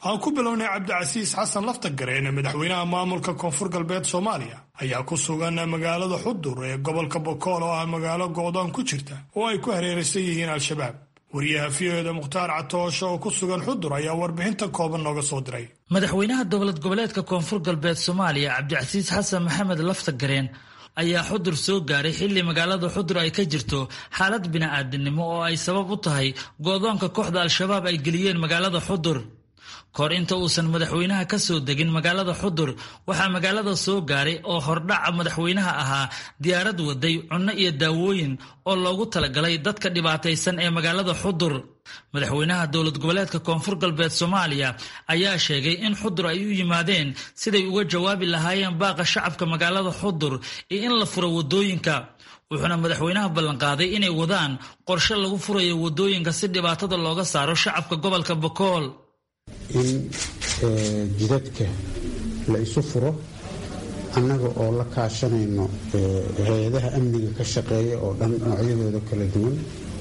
aan ku bilownay cabdicasiis xasan laftagareen madaxweynaha maamulka koonfur galbeed soomaaliya ayaa ku sugan magaalada xudur ee gobolka bokool oo ah magaalo go'doon ku jirta oo ay ku hareeraysan yihiin al-shabaab wariyaha v o eda mukhtaar catoosho oo ku sugan xudur ayaa warbixinta kooban nooga soo diray madaxweynaha dowlad goboleedka koonfur galbeed soomaaliya cabdicasiis xasan maxamed laftagareen ayaa xudur soo gaaray xilli magaalada xudur ay ka jirto xaalad bini'aadinimo oo ay sabab u tahay go'doonka kooxda al-shabaab ay geliyeen magaalada xudur kahor inta uusan madaxweynaha ka soo degin magaalada xudur waxaa magaalada soo gaaray oo hordhaca madaxweynaha ahaa diyaarad waday cunno iyo daawooyin oo loogu talagalay dadka dhibaataysan ee magaalada xudur madaxweynaha dowlad goboleedka koonfur galbeed soomaaliya ayaa sheegay in xudur ay u yimaadeen siday uga jawaabi lahaayeen baaqa shacabka magaalada xudur iyo in la furo wadooyinka wuxuuna madaxweynaha ballanqaaday inay wadaan qorshe lagu furayo wadooyinka si dhibaatada looga saaro shacabka gobolka bokool in jidadka la isu furo annaga oo la kaashanayno hay-adaha amniga ka shaqeeya oo dhan noocyadooda kala duwan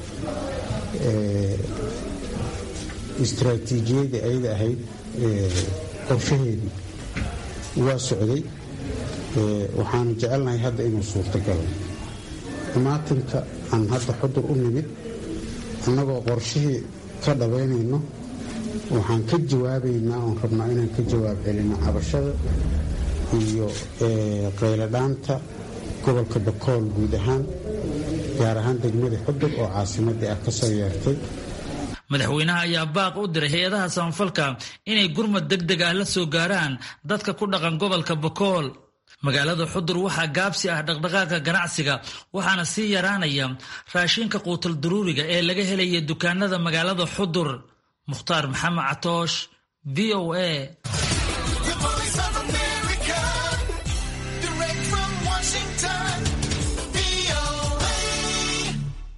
istraatiijiyadii ayada ahayd qorshaheedii waa socday waxaanu jecelnahay hadda inuu suurtagalo imaatinka aan hadda xudur u nimid annagoo qorshihii ka dhabaynayno waxaan ka jawaabaynaa oon rabnaa inaan ka jawaab celino cabashada iyo qayladhaanta gobolka bakool guud ahaan gaar ahaan degmada xudur oo caasimadii ah ka soo yeertay madaxweynaha ayaa baaq u diray hay-adaha samafalka inay gurmad deg deg ah la soo gaaraan dadka ku dhaqan gobolka bakool magaalada xudur waxaa gaabsi ah dhaqdhaqaaqa ganacsiga waxaana sii yaraanaya raashinka quutal daruuriga ee laga helaya dukaanada magaalada xudur mukhtaar maxamed catoosh v o a